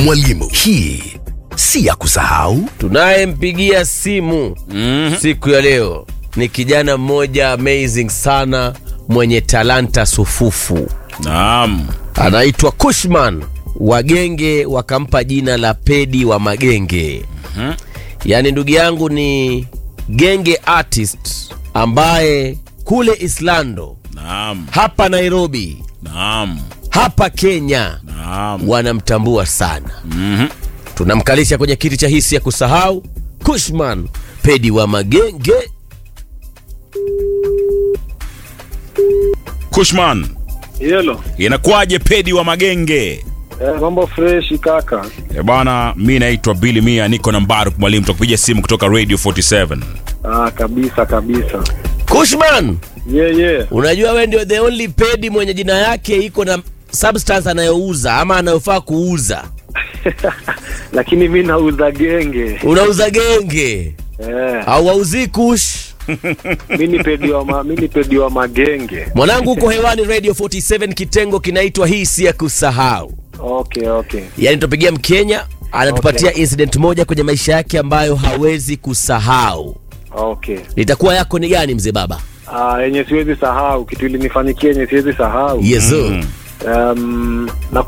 Mwalimu, hii si ya kusahau. Tunayempigia simu siku ya leo ni kijana mmoja amazing sana mwenye talanta sufufu, Naam. anaitwa Kushman. Wagenge wakampa jina la Pedi wa Magenge. Yaani ndugu yangu ni genge artist ambaye kule Islando, Naam. hapa Nairobi, Naam. hapa Kenya Naam. wanamtambua sana. Tunamkalisha kwenye kiti cha hisi ya kusahau Kushman Pedi wa Magenge. Kushman, Yelo. inakuwaje pedi wa magenge? Eh, mambo fresh kaka. E bwana, mi naitwa Billy Mia, niko na Mbaruk Mwalimu, tutakupigia simu kutoka Radio 47. Ah, kabisa kabisa. Kushman, Yeah, yeah. unajua we ndio the only pedi mwenye jina yake iko na substance anayouza ama anayofaa kuuza. Lakini mi nauza genge. Unauza genge Eh, au wauzii kush? mi ni pedi wa ma, mi ni pedi wa magenge. Mwanangu, uko hewani Radio 47, kitengo kinaitwa hisi ya kusahau. Okay, okay. Yaani tupigia Mkenya anatupatia incident moja kwenye maisha yake ambayo hawezi kusahau. Okay. Litakuwa yako ni gani mzee baba? Ah, yenye siwezi sahau kitu ilinifanyikia yenye siwezi sahau. Yezo. Mm. Um, na